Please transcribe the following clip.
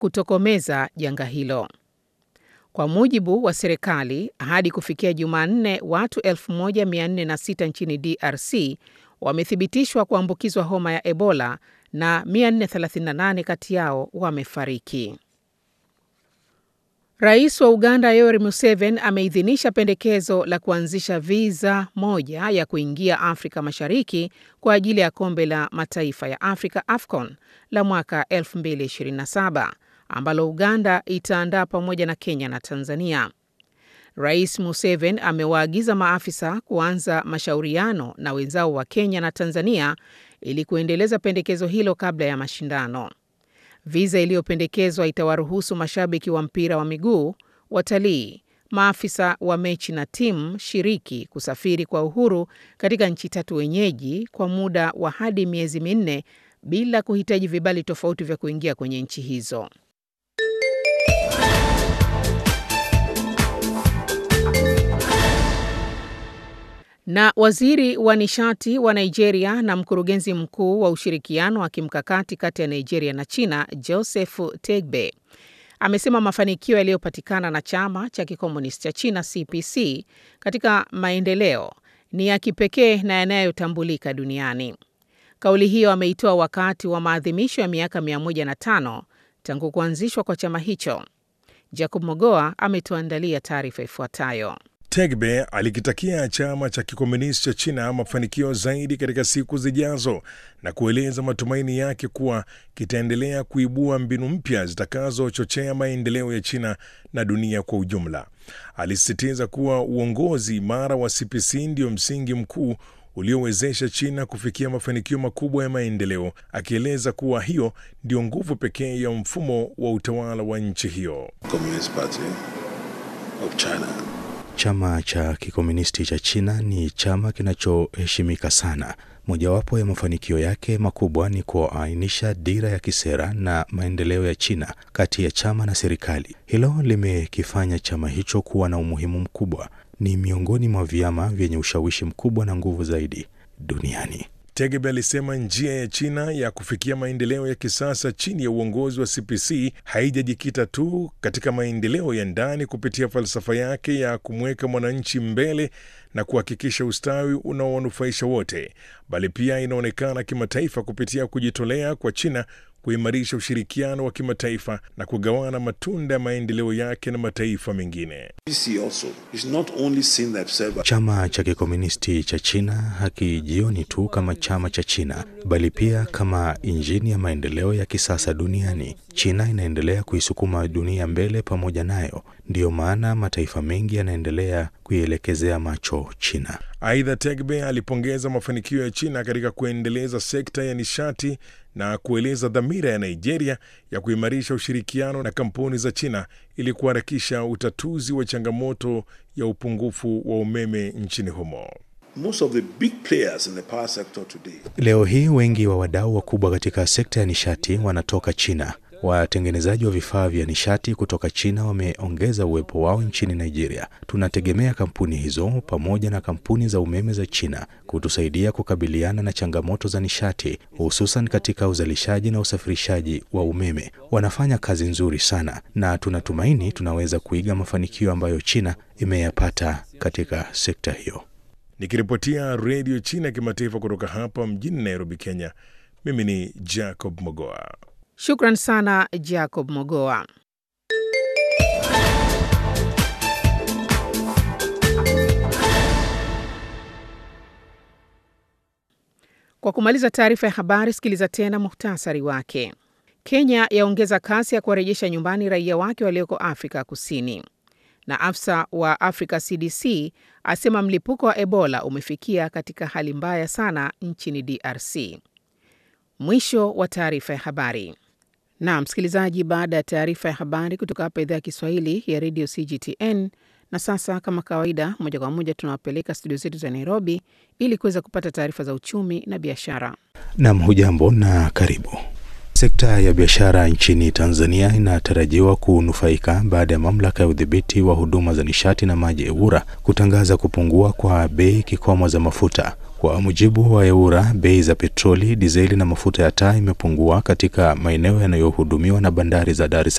kutokomeza janga hilo. Kwa mujibu wa serikali, hadi kufikia Jumanne, watu 1406 nchini DRC wamethibitishwa kuambukizwa homa ya Ebola na 438 kati yao wamefariki. Rais wa Uganda Yoweri Museveni ameidhinisha pendekezo la kuanzisha viza moja ya kuingia Afrika Mashariki kwa ajili ya kombe la mataifa ya Afrika AFCON la mwaka 2027 ambalo Uganda itaandaa pamoja na Kenya na Tanzania. Rais Museveni amewaagiza maafisa kuanza mashauriano na wenzao wa Kenya na Tanzania ili kuendeleza pendekezo hilo kabla ya mashindano. Viza iliyopendekezwa itawaruhusu mashabiki wa mpira wa miguu, watalii, maafisa wa mechi na timu shiriki kusafiri kwa uhuru katika nchi tatu wenyeji kwa muda wa hadi miezi minne bila kuhitaji vibali tofauti vya kuingia kwenye nchi hizo. Na waziri wa nishati wa Nigeria na mkurugenzi mkuu wa ushirikiano wa kimkakati kati ya Nigeria na China, Joseph Tegbe, amesema mafanikio yaliyopatikana na chama cha kikomunisti cha China CPC katika maendeleo ni ya kipekee na yanayotambulika duniani. Kauli hiyo ameitoa wakati wa maadhimisho ya miaka 105 tangu kuanzishwa kwa chama hicho. Jacob Mogoa ametuandalia taarifa ifuatayo. Tegbe alikitakia chama cha kikomunisti cha China mafanikio zaidi katika siku zijazo na kueleza matumaini yake kuwa kitaendelea kuibua mbinu mpya zitakazochochea maendeleo ya China na dunia kwa ujumla. Alisisitiza kuwa uongozi imara wa CPC ndio msingi mkuu uliowezesha China kufikia mafanikio makubwa ya maendeleo, akieleza kuwa hiyo ndio nguvu pekee ya mfumo wa utawala wa nchi hiyo. Communist Party of China. Chama cha kikomunisti cha China ni chama kinachoheshimika sana. Mojawapo ya mafanikio yake makubwa ni kuainisha dira ya kisera na maendeleo ya China kati ya chama na serikali. Hilo limekifanya chama hicho kuwa na umuhimu mkubwa. Ni miongoni mwa vyama vyenye ushawishi mkubwa na nguvu zaidi duniani. Tegebe alisema njia ya China ya kufikia maendeleo ya kisasa chini ya uongozi wa CPC haijajikita tu katika maendeleo ya ndani kupitia falsafa yake ya kumweka mwananchi mbele na kuhakikisha ustawi unaowanufaisha wote, bali pia inaonekana kimataifa kupitia kujitolea kwa China kuimarisha ushirikiano wa kimataifa na kugawana matunda ya maendeleo yake na mataifa mengine. Chama cha kikomunisti cha China hakijioni tu kama chama cha China, bali pia kama injini ya maendeleo ya kisasa duniani. China inaendelea kuisukuma dunia mbele pamoja nayo, ndiyo maana mataifa mengi yanaendelea kuielekezea macho China. Aidha, Tegbe alipongeza mafanikio ya China katika kuendeleza sekta ya nishati na kueleza dhamira ya Nigeria ya kuimarisha ushirikiano na kampuni za China ili kuharakisha utatuzi wa changamoto ya upungufu wa umeme nchini humo. Most of the big players in the power sector today. Leo hii wengi wa wadau wakubwa katika sekta ya nishati wanatoka China. Watengenezaji wa vifaa vya nishati kutoka China wameongeza uwepo wao nchini Nigeria. Tunategemea kampuni hizo pamoja na kampuni za umeme za China kutusaidia kukabiliana na changamoto za nishati, hususan katika uzalishaji na usafirishaji wa umeme. Wanafanya kazi nzuri sana na tunatumaini tunaweza kuiga mafanikio ambayo China imeyapata katika sekta hiyo. Nikiripotia Redio China ya Kimataifa kutoka hapa mjini Nairobi, Kenya, mimi ni Jacob Mogoa. Shukran sana Jacob Mogoa. Kwa kumaliza taarifa ya habari, sikiliza tena muhtasari wake. Kenya yaongeza kasi ya kuwarejesha nyumbani raia wake walioko Afrika Kusini, na afisa wa Africa CDC asema mlipuko wa Ebola umefikia katika hali mbaya sana nchini DRC. Mwisho wa taarifa ya habari. Na msikilizaji, baada ya taarifa ya habari kutoka hapa idhaa ya Kiswahili ya redio CGTN. Na sasa kama kawaida, moja kwa moja tunawapeleka studio zetu za Nairobi ili kuweza kupata taarifa za uchumi na biashara. Nam, hujambo na karibu. Sekta ya biashara nchini Tanzania inatarajiwa kunufaika baada ya mamlaka ya udhibiti wa huduma za nishati na maji EWURA kutangaza kupungua kwa bei kikomo za mafuta. Kwa mujibu wa EWURA, bei za petroli, dizeli na mafuta ya taa imepungua katika maeneo yanayohudumiwa na bandari za Dar es